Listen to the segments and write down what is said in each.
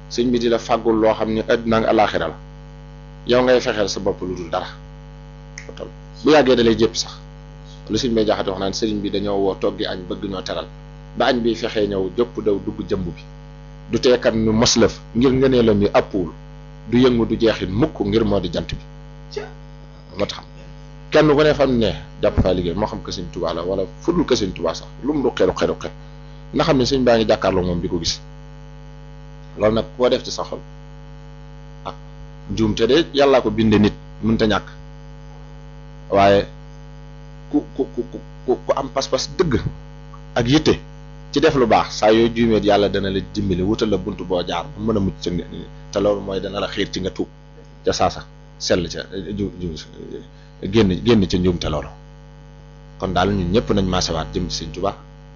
sëñ bi di la fàggul loo xam ne àddina ak alaaxira la yow ngay fexeel sa bopp lu dul dara bu yàggee da lay jëpp sax lu sëñ bay jaxate wax naan sëriñ bi dañoo woo toggi añ bëgg ñoo teral ba añ bi fexee ñëw jëpp daw dugg jëmb bi du teekat nu moslëf ngir ngënee la mi àppuwul du yëngu du jeexit mukk ngir moo di jant bi moo tax kenn ku ne fam ne jàpp faa liggéey moo xam que sëñ Tuubaa la wala fudul que sëñ Tuubaa sax lu mu ruqee ruqee ruqee nga xam ne sëñ baa ngi jàkkaarloo moom di ko gis loolu nag koo def ci sa xol ah njuumte de yàllaa ko binde nit mënta ñàkk waaye ku ku ku ku ku am pas-pas dëgg ak yitte ci def lu baax saa yoo juumeet yàlla dana la dimbali wutal la bunt boo jaar ba mën a mucc ca te loolu mooy dana la xiir ci nga tuub ca saasa sell ca ju ju génn génn ca njuumte loolu kon daal ñun ñëpp nañ maasewaat jëm ci sëñ Tuubaa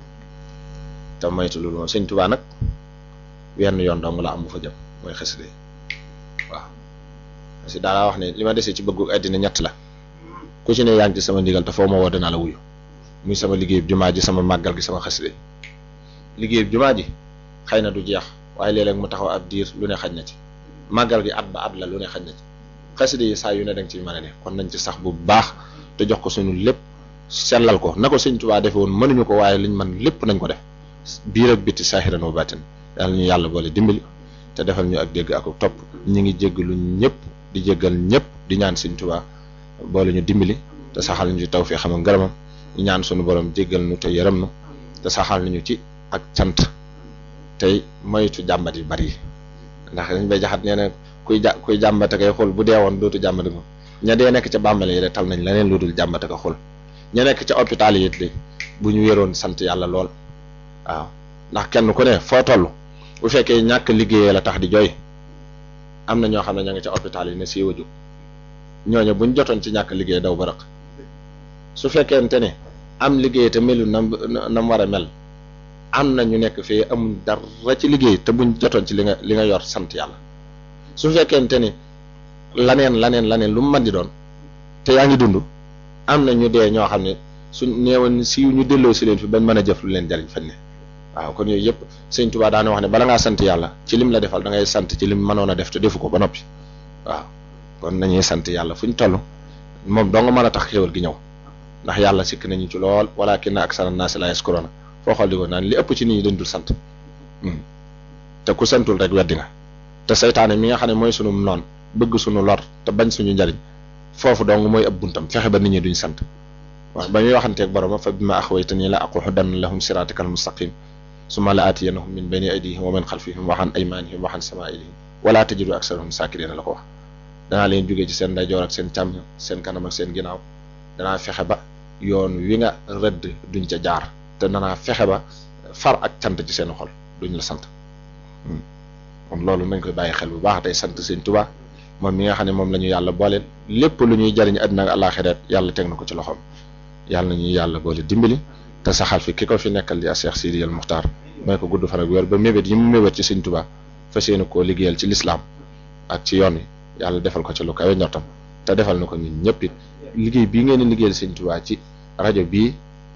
te moytu loolu moom sëñ Tuubaa nag wenn yoon dong la am bu fa jëm mooy xasida waaw parce que daal wax ne li ma desee ci bëggu àddina ñett la ku ci ne yaa ngi ci sama ndigal te foo ma woo danaa la wuyu muy sama liggéeyub jumaa ji sama màggal gi sama xasida liggéeyub jumaa ji xëy na du jeex waaye léeg-léeg mu taxaw ab diir lu ne xaj na ci màggal gi at ba at la lu ne xaj na ci xasida yi saa yu ne danga ci mën a ne kon nañ ci sax bu baax te jox ko suñu lépp sellal ko na ko sëñ Tuubaa defe woon mënuñu ko waaye liñ man lépp nañ ko def biir ak bitti saahiran wa baatin yàlla ñu yàlla boole dimbali te defal ñu ak dégg ak topp ñi ngi jéggalu ñëpp di jéggal ñëpp di ñaan sëñ Tuubaa boole ñu dimbali te saxal ñu ci tawfeex xam nga ngërëmam ñu ñaan suñu borom jéggal nu te yërëm nu te saxal nañu ci ak cant tey moytu jàmbat yu bari yi ndax dañ bay jaxat nee na kuy ja kuy jàmbate kay xool bu dee woon dootu jàmbate ko ña dee nekk ca bàmbale yi de tal nañ leneen lu dul jàmbate ko xool ña nekk ca hôpital yi it li bu ñu wéroon sant yàlla lool waaw ndax kenn ku ne foo toll bu fekkee ñàkk liggéeyee la tax di jooy am na ñoo xam ne ña ngi ca hôpital yi ne siiw a jóg ñooñu buñ jotoon ci ñàkk liggéey daw ba rëq su fekkente ne am liggéey te melu na na mu war a mel am na ñu nekk fii amuñ dara ci liggéey te buñ jotoon ci li nga li nga yor sant yàlla su fekkente ni laneen laneen laneen lu mu mën di doon te yaa ngi dund am na ñu dee ñoo xam ne suñ neewoon si ñu delloo si leen fi bañ mën a jëf lu leen jariñ fañ ne waaw kon yooyu yëpp sëñ Tuubaa daana wax ne bala ngaa sant yàlla ci lim la defal da ngay sant ci lim mënoon a def te defu ko ba noppi waaw kon nañuy sant yàlla fu ñu toll moom doo nga mën a tax xéwal gi ñëw ndax yàlla sikk nañu ci lool walaakinna aksara naasi laa yaskuruuna foo xool di ko naan li ëpp ci nit ñi dañ dul sant te ku santul rek weddi nga te saytaane mi nga xam ne mooy sunu noon bëgg sunu lor te bañ suñu njariñ foofu dong mooy ab buntam fexe ba nit ñi duñ sant waaw ba muy waxanteeg borom fa bima axwaytanii la aqudanna lahum siraatakal mustaqim summa la aatiyannahum min bayni aydihim wa min xalfihim wa an aymanihim wa an samaa'ilihim wala tajidu aksarahum saakiriina la ko wax danaa leen jógee ci seen ndeyjoor ak seen càmm seen kanam ak seen ginnaaw danaa fexe ba yoon wi nga rëdd duñ ca jaar te danaa fexe ba far ak cant ci seen xol duñ la sant kon loolu nañ koy bàyyi xel bu baax tey sant sëñ Tuubaa moom mi nga xam ne moom la ñu yàlla booleel lépp lu ñuy jariñ àddina ak àllaaxira yàlla teg na ko ci loxoom yàlla na ñuy yàlla boole dimbali te saxal fi ki ko fi nekkal di a Cheikh Sidi al Muxtaar may ko gudd fan ak wér ba mébét yi mu mébét ci sëñ Tuubaa fas yéene koo liggéeyal ci lislaam ak ci yoon wi yàlla defal ko ci lu kawe njortam te defal na ko ñun ñëpp it liggéey bii ngeen di liggéeyal sëñ Tuubaa ci rajo bii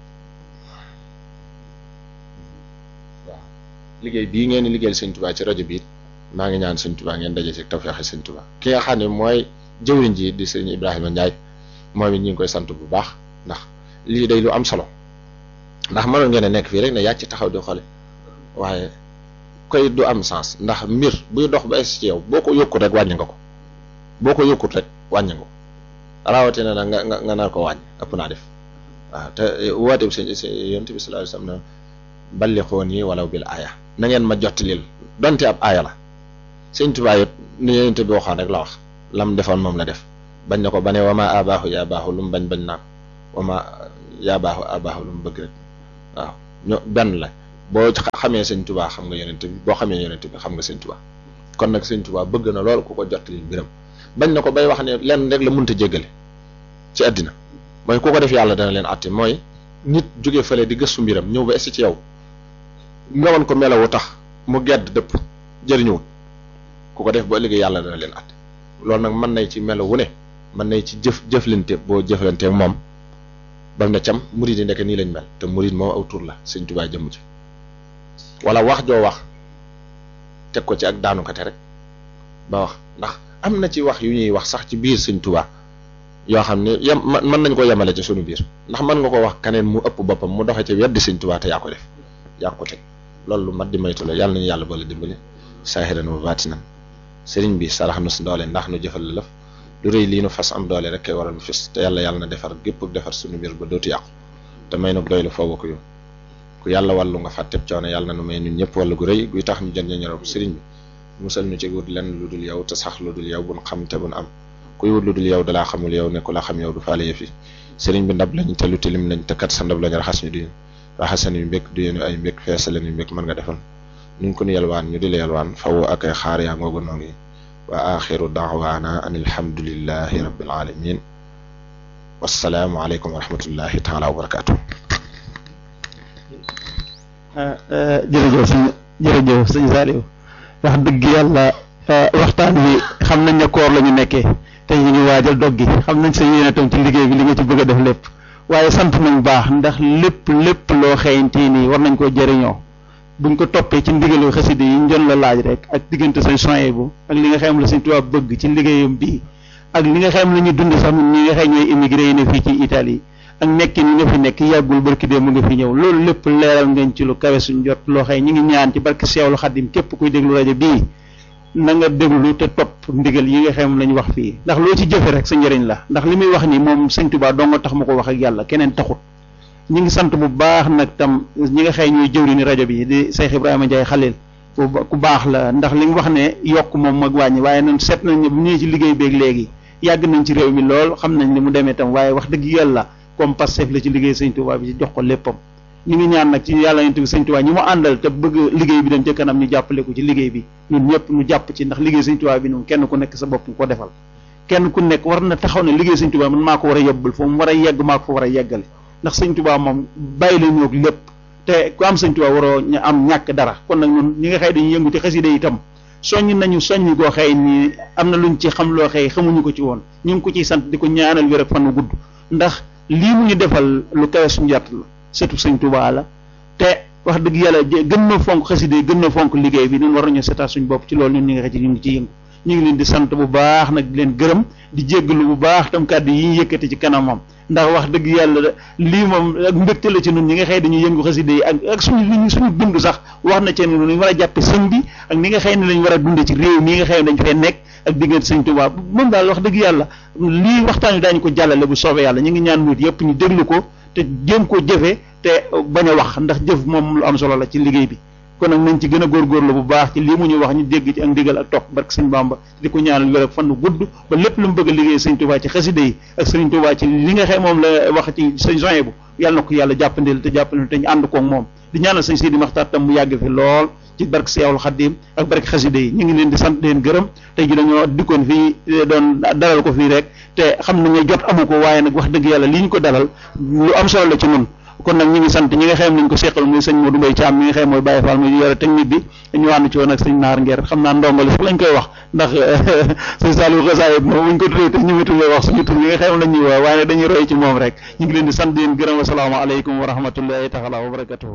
waaw liggéey bii ngeen di liggéeyal sëñ Tuubaa ci rajo bii maa ngi ñaan sëñ Tuubaa ngeen daje ci tawfeexi sëñ Tuubaa ki nga xam ne mooy jëwriñ ji di sëñ Ibrahima Ndiaye moom it ñu ngi koy sant bu baax ndax lii day lu am solo ndax mënoon ngeen a nekk fii rek ne yàcc taxaw di xoole waaye koy du am sens ndax mbir buy dox ba ci yow boo ko yokkut rek wàññi nga ko boo ko yokkut rek wàññi nga ko rawatina nag nga nga nga nar ko wàññi ëpp naa def waaw te woote bi sëñ yonent bi sallallahu alayhi wasallam na ballixooni walaw bil aaya na ngeen ma jottilil donte ab aaya la sëñ Tuubaa it ni yonent bi waxoon rek la wax lam defoon moom la def bañ na ko ba ne wama abaaxu yaa baaxu lu mu bañ bañ naa ko wama yaa baaxu abaaxu lu mu bëgg rek waaw ño benn la boo xamee sëñ Tuubaa xam nga yonent bi boo xamee yonent bi xam nga sëñ Tuubaa kon nag sëñ Tuubaa bëgg na lool ku ko jottali mbiram bañ na ko bay wax ne lenn rek la mënta jéggale ci àddina mooy ku ko def yàlla dana leen àtte mooy nit jóge fële di gëstu mbiram ñëw ba essi ci yow nga woon ko melawu tax mu gedd dëpp jëriñuwul ku ko def ba ëllëgee yàlla dana leen àtte loolu nag mën nay ci melawu ne mën nay ci jëf jëflante boo jëflante moom bam ne cam murid yi ndeke nii lañ mel te murid moom aw tur la sëñ Tuubaa jëmm ci wala wax joo wax teg ko ci ak daanukate rek ba wax ndax am na ci wax yu ñuy wax sax ci biir sëñ Tuubaa yoo xam ne yem mën nañ ko yemale ci sunu biir ndax mën nga ko wax keneen mu ëpp boppam mu doxe ci weddi sëñ Tuubaa te yaa ko def yaa ko teg loolu lu mat di maytu la yàlla nañu yàlla boole dimbali saahiran wa baatinan sëriñ bi sarax nu si doole ndax nu jëfal la lëf lu rëy lii nu fas am doole rek kay waral mu fis te yàlla yàlla na defar gépp defar sunu biir ba dootu yàqu te may nu doy la foofu ko yow ku yàlla wàllu nga fàtteb coono yàlla na nu may ñun ñëpp wàllu gu rëy guy tax ñu jën ñu ñorob sëriñ bi musal ñu ci wut lenn lu dul yow te sax lu dul yow buñ xam te buñ am kuy wut lu dul yow dalaa xamul yow ne ku la xam yow du faale yëf yi sëriñ bi ndab lañ te lu tilim nañ te kat sa ndab lañ raxas ñu di raxasan yu mbékk du yéenu ay mbékk feesalen yu mbékk mën nga defal nuñ ko nu yelwaan ñu di la yelwaan faw ak ay xaar yaa ngoogu noo ngi wa axiru daawaana an alhamdulillahi rabbil alamin wassalaamu aleykum wa rahmatullahi taala wa barakatuh jërëjëf sëñ jërëjëf sëñ Saliou wax dëgg yàlla waxtaan wi xam nañ ne koor la ñu nekkee te ñu ngi waajal dog gi xam nañ sa yéene tam ci liggéey bi li nga ci bëgg a def lépp waaye sant nañ baax ndax lépp lépp loo xëyante nii war nañ koo jëriñoo buñ ko toppee ci ndigalu xaside yi ñu doon la laaj rek ak diggante sañ soye bu ak li nga xam la Sëñ Tuubaa bëgg ci liggéeyam bii ak li nga xam la ñuy dund sax ñun ñi nga xam ñooy immigré yi ne fii ci Italie ak nekk ni nga fi nekk yàggul barki dee mu nga fi ñëw loolu lépp leeral ngeen ci lu kawe suñ jot loo xëy ñu ngi ñaan ci barki Seexul Xadim képp kuy déglu rajo bii na nga déglu te topp ndigal yi nga xam lañ wax fii ndax loo ci jëfe rek sa njëriñ la ndax li muy wax ni moom Sëñ Tuubaa doo nga tax ma ko wax ak yàlla keneen taxut ñi ngi sant bu baax nag tam ñi nga xëy ñooy jëwri ni rajo bi di Cheikh Ibrahima Ndiaye Khalil ku baax la ndax li nga wax ne yokk moom mag wàññi waaye noonu seet nañ ne bu ñëwee ci liggéey beeg léegi yàgg nañ ci réew mi lool xam nañ li mu demee tam waaye wax dëgg yàlla comme Pastef la ci liggéey Sëñ Tuubaa bi ci jox ko léppam ñu ngi ñaan nag ci yàlla yonent bi Sëñ Tuubaa ñi mu àndal te bëgg liggéey bi dem ca kanam ñu jàppale ko ci liggéey bi ñun ñëpp ñu jàpp ci ndax liggéey Sëñ Tuubaa bi noonu kenn ku nekk sa bopp nga ko defal kenn ku nekk war na taxaw ne liggéey Sëñ Tuubaa man maa ko war a yóbbul foofu mu war a yegg maa ko fa war a yeggale ndax Sëñ Tuubaa moom bàyyi la ñoog lépp te ku am Sëñ Tuubaa waroo ñu am ñàkk dara kon nag ñun ñi nga xëy dañuy yëngu ci xasida itam soññ nañu soññ goo xëy ni am na luñ ci xam loo xëy xamuñu ko ci woon ñu ngi ko ciy sant di ko ñaanal wér ak fan wu gudd ndax lii mu ñu defal lu kawe suñu jot la surtout Sëñ Tuubaa la te wax dëgg yàlla gën na fonk xasida gën na fonk liggéey bi ñun war nañu seetaat suñu bopp ci loolu ñun ñi nga xëy ci ñu ngi ci yëngu ñu ngi leen di sant bu baax nag di leen gërëm di jéggalu bu baax tam kàddu yi ñu yëkkati ci kanamam ndax wax dëgg yàlla lii moom ak mbégte la ci ñun ñi nga xëy dañuy yëngu xasida yi ak ak suñu li suñu dund sax wax na ci ne ñu war a jàppe sëñ bi ak ni nga xëy ne lañ war a dunde ci réew mi nga xëy dañ fee nekk ak diggante sëñ Tuubaa moom daal wax dëgg yàlla lii waxtaan wi daañu ko jàllale bu soobee yàlla ñu ngi ñaan muut yëpp ñu déglu ko te jéem koo jëfe te bañ a wax ndax jëf moom lu am solo la ci liggéey bi kon nag nañ ci gën a góorgóorlu bu baax ci lii mu ñu wax ñu dégg ci ak ndigal ak topp barke sëñ Bamba di ko ñaanal wér ak fan gudd ba lépp lu mu bëgg a liggéey sëñ Tuubaa ci xasida yi ak sëñ Tuubaa ci li nga xam moom la wax ci sëñ soye bu yàlla na ko yàlla jàppandil te jàppandil te ñu ànd koog moom di ñaanal sëñ Sidi Maxtaar tam mu yàgg fi lool ci barke Seexul Xaddim ak barke xasida yi ñu ngi leen di sant leen gërëm tey ji dañoo dikkoon fii doon dalal ko fii rek te xam nañ ne jot amu ko waaye nag wax dëgg yàlla li ñu ko dalal lu am solo la ci nun kon nag ñi ngi sant ñi nga xam nañ ko seqal muy sëñ Modou Mbaye Thiam mi nga xam mooy Baye Fall muy yore technique bi ñu ànd ci woon ak sëñ Naar Ngeer xam naa ndongole sax lañ koy wax ndax sëñ Saliou Xasaayid moom buñ ko tuddee te ñu ngi tuddee wax suñu tur yi nga xam lañ ñuy wax waaye dañuy roy ci moom rek ñu ngi leen di sant di leen gërëm asalaamaaleykum wa rahmatullahi taala wa barakatuhu